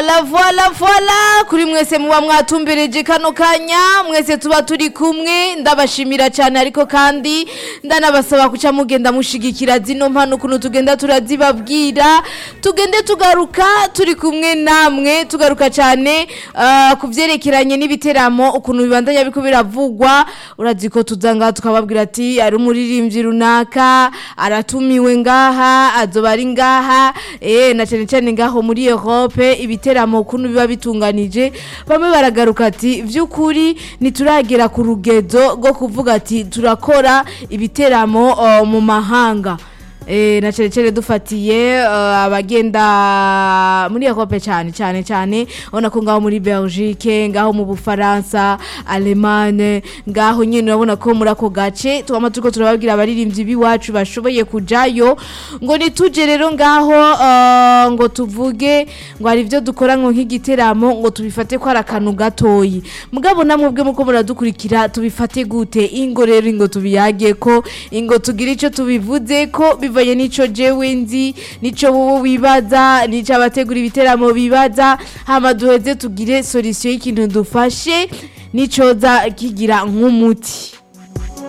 La voila voila kuri mwese muba mwatumbereje kano kanya mwese tuba turi kumwe ndabashimira cyane ariko kandi ndanabasaba kuca mugenda mushigikira zino mpano ukuntu tugenda turazibabwira tugende tugaruka turi kumwe namwe tugaruka cyane uh, ku byerekeranye n'ibiteramo ukuntu bibandanya biko biravugwa urazi ko tuzanga tukababwira ati ari umuririmbyi runaka aratumiwe ngaha azoba ari ngaha eh na cyane cyane ngaho muri Europe ibiteramo ukuntu biba bitunganije bamwe baragaruka ati vy'ukuri ntituragera ku rugezo rwo kuvuga ati turakora ibiteramo uh, mu mahanga Eh, na cere cere dufatiye uh, abagenda muri Europe cyane cyane cyane ubona ko ngaho muri Belgique ngaho mu Bufaransa Allemagne ngaho nyine urabona ko muri ako gace twama turiko turababwira abaririmbyi biwacu bashoboye kujayo ngo nituje rero ngaho uh, ngo tuvuge ngo hari ivyo dukora ngo nk'igiteramo ngo tubifate ko ari akantu gatoyi mugabo namwe ubwe muko muradukurikira tubifate gute ingo rero ingo tubiyage ko ingo tugira ico tubivuze ko bivanye n'ico jewe nzi n'ico wowe wibaza n'ico abategura ibiteramo bibaza hama duheze tugire solution y'ikintu dufashe n'icoza kigira nk'umuti